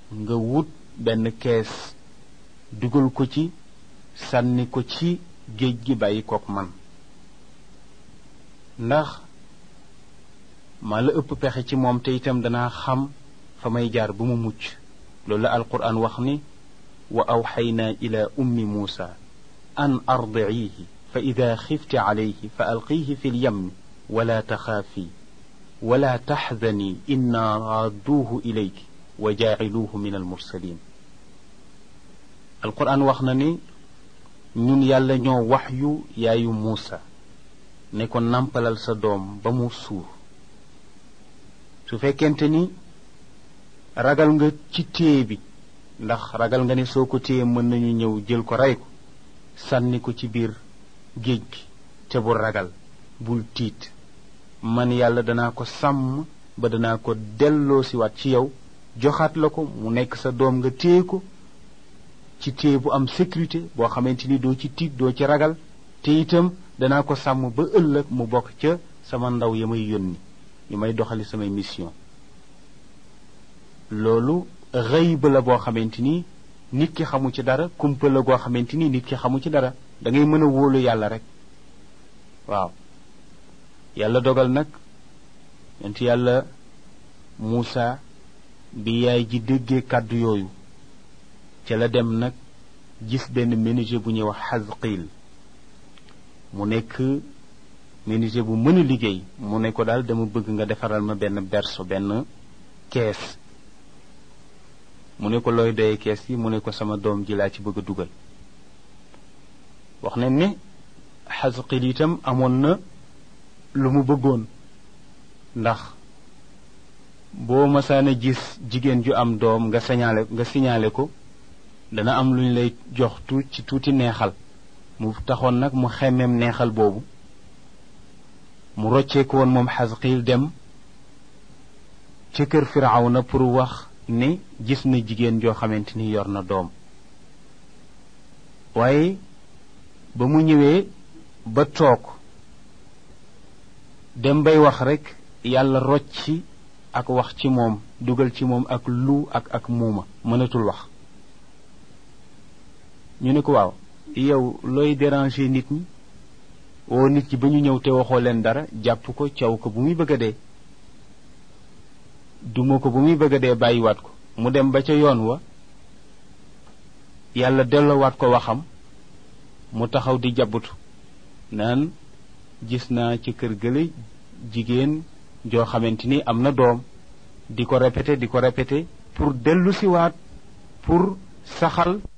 nga wut benn kees dugal ko ci sànni ko ci géej gi bàyyi kook man ndax maa la ëpp pexe ci moom te itam danaa xam fa may jaar ba mu mucc loolu la alquran wax ni wa awxaynaa ila ummi muusa an ardiihi fa ida xifti calayhi fa alqiihi fi lyammi wala taxaafi wala taxzani inna raadduuhu ilayki wa jaaciluuhu min almursalin alquran wax na ni ñun yàlla ñoo wax yu yaayu muusa ne ko nampalal sa doom ba mu suur su fekkente ni ragal nga ci téye bi ndax ragal nga ne soo ko téye mën nañu ñëw jël ko rey ko sànni ko ci biir géej gi te bul ragal bul tiit man yàlla danaa ko sàmm ba danaa ko delloo siwaat ci yow joxaat la ko mu nekk sa doom nga téye ko ci téye bu am sécurité boo xamante ni doo ci tiit doo ci ragal te itam danaa ko sàmm ba ëllëg mu bokk ca sama ndaw ya may yónni ñu may doxali samay mission loolu xëyb la boo xamante ni nit ki xamu ci dara kumpa la goo xamante ni nit ki xamu ci dara da ngay mën a wóolu yàlla rek waaw yàlla dogal nag yonent yàlla Muusa bi yaay ji déggee kàddu yooyu ca la dem nag gis benn menuisier bu ñuy wax Xasqiil mu nekk menuisier bu mën a liggéey mu ne ko daal dama bëgg nga defaral ma benn berceau benn kees mu ne ko looy doyee kees yi mu ne ko sama doom ji laa ci bëgg a dugal wax nañ ne Xasqiil itam amoon na lu mu bëggoon ndax boo masaana gis jigéen ju am doom nga signalé nga signalé ko dana am lu ñu lay jox tu ci tuuti neexal mu taxoon nag mu xemmeem neexal boobu mu rocceeku woon moom Xasqiil dem ca kër Firawna pour wax ne gis na jigéen joo xamante ni yor na doom waaye ba mu ñëwee ba toog dem bay wax rekk yàlla rocci ak wax ci moom dugal ci moom ak lu ak ak muuma mënatul wax ñu ne ko waaw yow looy déranger nit ñi woo nit ñi ba ñu ñëw te waxoo leen dara jàpp ko caw ko bu muy bëgg a dee duma ko bu muy bëgg a dee bàyyiwaat ko mu dem ba ca yoon wa yàlla delloowaat ko waxam mu taxaw di jabbutu naan gis naa ci kër gële jigéen joo xamante ni am na doom di ko répété di ko répété pour dellu siwaat pour saxal